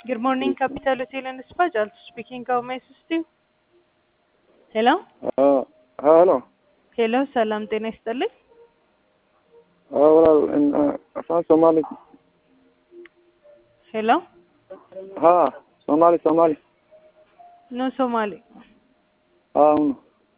Good morning, Capital Hotel and Spa. Also speaking, how may I assist you? ሄሎ ሄሎ ሄሎ፣ ሰላም ጤና ይስጥልኝ። walaal afaan soomaali ሄሎ ha soomaali soomaali ኖ ሶማሌ። ha uno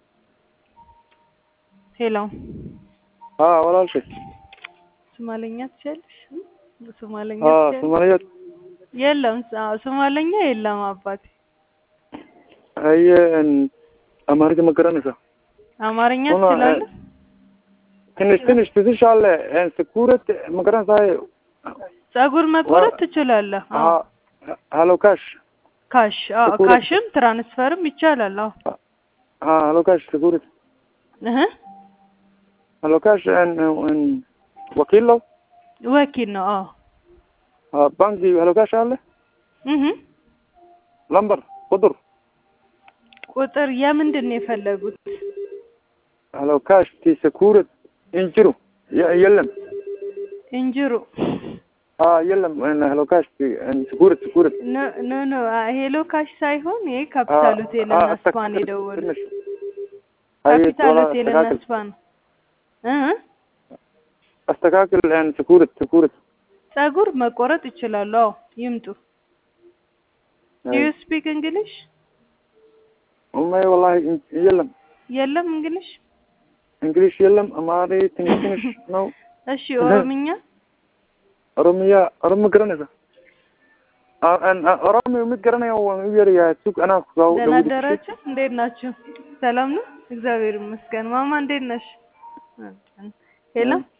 ሄሎ ha walaalshay ሶማለኛ ትችያለሽ? ሶማለኛ ha ትችያለሽ? soomaaliyeed የለም አ- ሶማለኛ የለም አባቴ። haye amaariga ma garanaysaa አማርኛ ሆኖ፣ ትችላለህ? ትንሽ ትንሽ ትንሻለ ስኩረት ma garanaysaa ጸጉር መቆረጥ ትችላለህ? አዎ። halo cash ካሽ አዎ፣ ጥቁር- ካሽም ትራንስፈርም ይቻላል። አዎ ha halo cash securit እህ halo cash wakiilo ወኪል ነው። አዎ ha banki halo cash አለ እህ lambar ቁጥር ቁጥር የምንድን ነው የፈለጉት? halo cash ti securit injiru የለም እንጅሩ ha የለም halo cash ti securit securit ኖ ኖ ኖ አ- ሄሎ ካሽ ሳይሆን ይሄ ካፒታል ሆቴል እና ስፓን የደወሉት ካፒታል ሆቴል እና ስፓን እ አስተካክል ስኩርት ስኩርት ጸጉር መቆረጥ ይችላሉ። አዎ ይምጡ። ዱ ዩ ስፒክ እንግሊሽ? ኡማይ ወላሂ የለም የለም እንግሊሽ። እንግሊሽ የለም አማሪ ትንሽ ትንሽ ነው እሺ ኦሮምኛ? ኦሮሚያ ኦሮሞ ገረነሳ ኦሮሚያ የምትገረነው ይርያ ሱቅ አና ኩራው ደህና አደራችሁ? እንዴት ናችሁ? ሰላም ነው? እግዚአብሔር ይመስገን። ማማ እንዴት ነሽ? ሄሎ